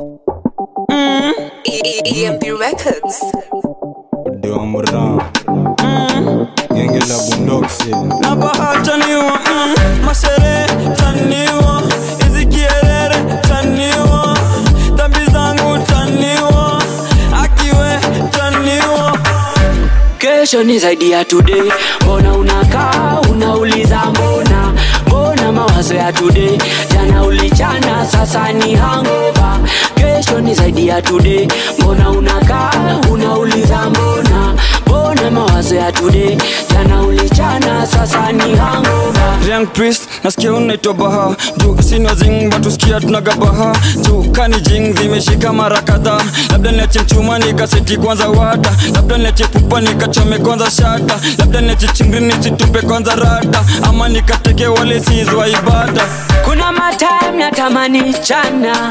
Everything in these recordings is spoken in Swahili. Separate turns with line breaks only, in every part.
EMP Records.
Deomran Genge la bundoksi
na bahataniwa mm, mashere taniwa hizi kierere taniwa dhambi zangu taniwa akiwe taniwa
kesho ni zaidi ya today mbona unakaa unauliza mbona mbona mawazo ya today jana ulichana sasa ni hangova kesho ni zaidi ya today mbona unakaa unauliza mbona mbona mawazo ya today jana ulichana sasa ni hangova
Young priest nasikia unaitwa baha juu sina zing batusikia tunagabaha juu kani jing zimeshika mara kadhaa labda niache mchuma nikaseti kwanza wata labda niache pupa nikachome kwanza shata labda niache chingri nisitupe kwanza rata ama nikateke wale sizwa ibada
kuna matime natamani chana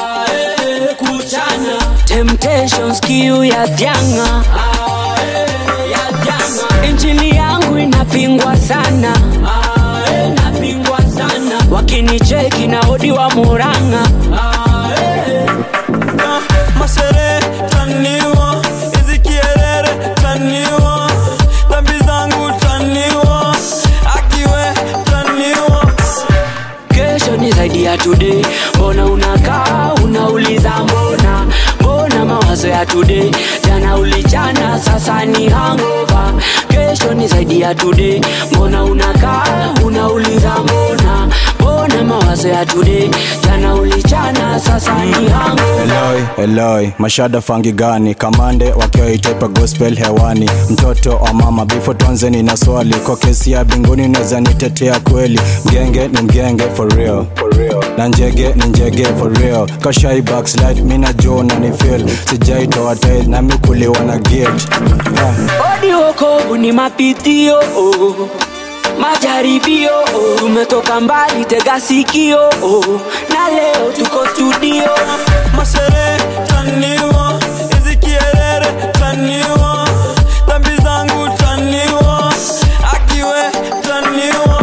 temptations kiu ya vyanga injili yangu inapingwa sana wakinicheki na odi wa muranga
Ah, mashere taniwa hizi kierere taniwa dhambi zangu taniwa akiwe taniwa
kesho ni zaidi ya today mbona unakaa unauliza mbona mbona mawazo ya today jana ulichana sasa ni hangova kesho ni zaidi ya today mbona unakaa unauliza mbona mbona mawazo ya today jana ulichana sasa ni hangova
Eloi, Eloi, mashada fangi gani kamande wakiwa itepa gospel hewani mtoto wa mama bifo tuanzeni na swali kwa kesi ya binguni naweza nitetea kweli mgenge ni mgenge for real, for real. na njege ni njege for real kashai backslide mina jo na ni feel sijaitoa tail na mikuliwa na gate yeah.
odi wokovu ni mapitio oh. majaribio oh. tumetoka mbali tega sikio oh. na leo tuko studio
mashere taniwa hizi kierere taniwa dhambi zangu taniwa akiwe taniwa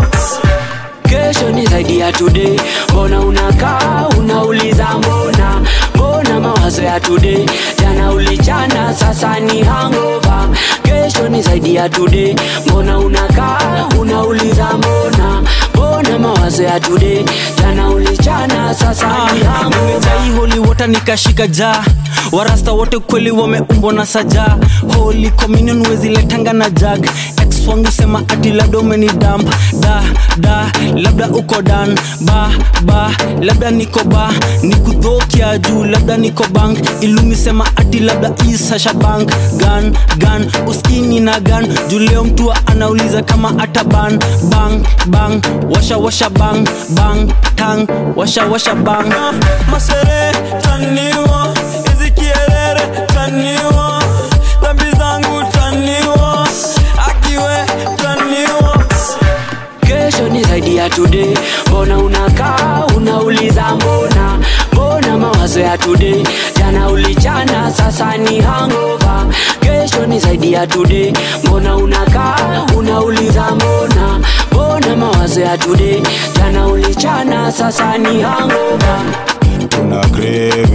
kesho ni zaidi ya today mbona unakaa unauliza mbona mbona mawazo ya today jana ulichana sasa ni hangova kesho ni zaidi ya today mbona unakaa unauliza mbona mbona mawazo ya today jana ulichana sasa ni hangova
nimejai holy water nikashika jaa warasta wote kweli wameumbwa na saja holy communion weziletanga na jag ex wangu sema ati labda umeni damp da da labda uko dan ba ba labda niko ba nikudhokia juu labda niko bank ilumi sema ati labda isasha bank gan gan uskini na gan juu leo mtu anauliza kama ata ban bang bang washa washa bang bang tang washa washa bang
Ah, mashere taniwa hizi kierere taniwa dhambi zangu taniwa akiwe taniwa
kesho ni zaidi ya today mbona unakaa unauliza mbona mbona mawazo ya today jana ulichana sasa ni hangova kesho ni zaidi ya today mbona unakaa unauliza mbona mbona mawazo ya today jana ulichana sasa ni hangova
tuna crave